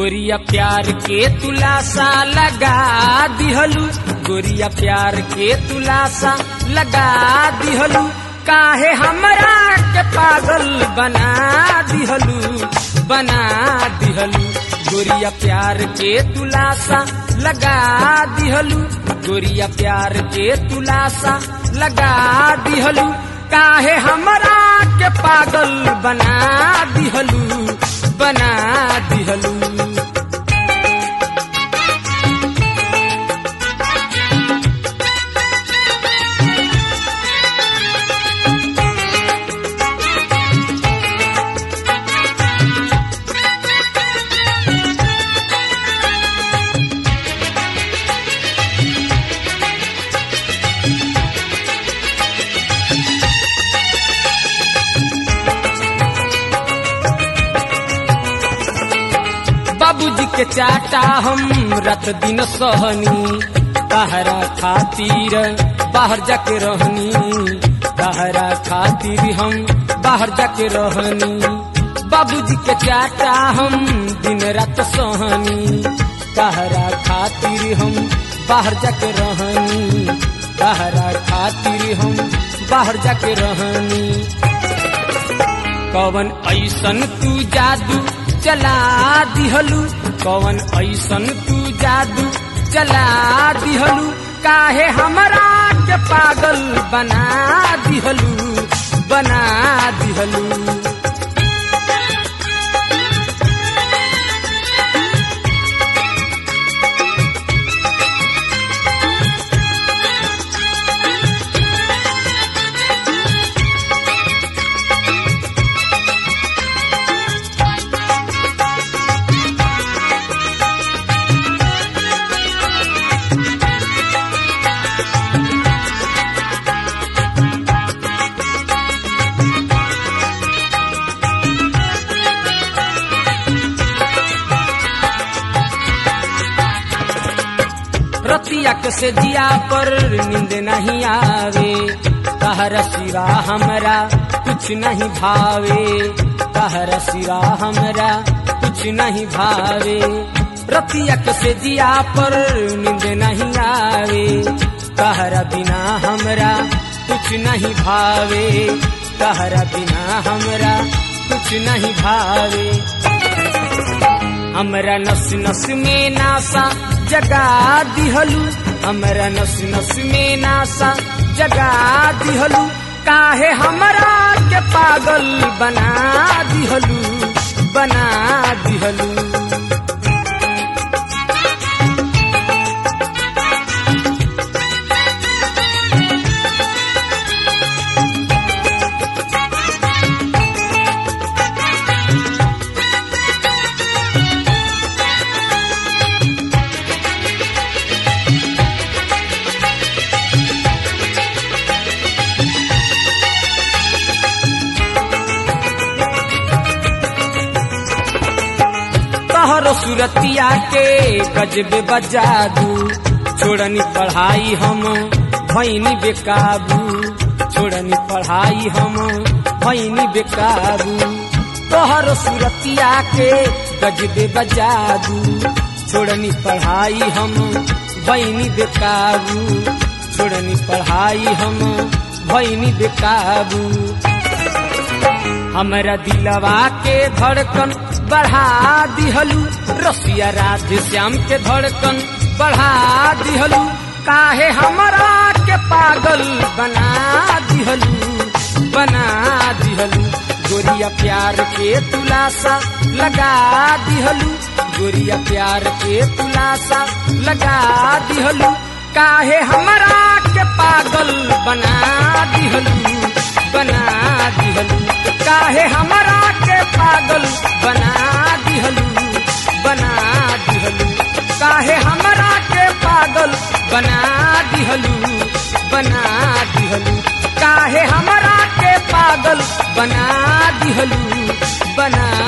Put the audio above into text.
गोरिया प्यार के तुलासा लगा दिहलू गोरिया प्यार के तुलासा लगा दिहलू काहे हमरा के पागल बना दिहलू बना दिहलू गोरिया प्यार के तुलासा लगा दिहलू गोरिया प्यार के तुलासा लगा दिहलू काहे हमरा के पागल बना दिहलू बना दिहलू बाबूजी के चाटा हम रात दिन सहनी तहरा खातिर बाहर जाके रहनी तहरा खातिर हम बाहर जाके रहनी बाबूजी के चाटा हम दिन रात सहनी तहरा खातिर हम बाहर जाके रहनी तहरा खातिर हम बाहर जाके रहनी कवन ऐसन तू जादू चला दिहलू कवन ऐसन तू जादू चला दिहलू काहे हमरा के पागल बना दिहलू बना दिहलू रतिया के से जिया पर नींद नहीं आवे कहर सिवा हमरा कुछ नहीं भावे कहर सिवा हमरा कुछ नहीं भावे रतिया के से जिया पर नींद नहीं आवे कहरा बिना हमरा कुछ नहीं भावे कहरा बिना हमरा कुछ नहीं भावे हमरा नस नस में नासा जगा दिहलू हमरा नस नस में नासा जगा दिहलू काहे हमरा के पागल बना दिहलू बना दिहलू तोहरो सुरतिया के गजबे बजादू छोड़नी पढ़ाई हम भैनी बेकाबू छोड़नी पढ़ाई हम भैनी बेकाबू तोहरो सुरतिया के गजबे बजादू छोड़नी पढ़ाई हम भैनी बेकाबू छोड़नी पढ़ाई हम भैनी बेकाबू हमरा दिलवा के धड़कन बढ़ा दिहलू रसिया राधे श्याम के धड़कन बढ़ा दिहलू काहे हमरा के पागल बना दिहलू बना दिहलू गोरिया प्यार के तुलासा लगा दिहलू गोरिया प्यार के तुलासा लगा दिहलू काहे हमरा के पागल बना दिहलू बना दिहलू काहे हमरा के पागल बना दिहलू बना दिहलू काहे हमरा के पागल बना दिहलू बना दिहलू काहे हमरा के पागल बना दिहलू बना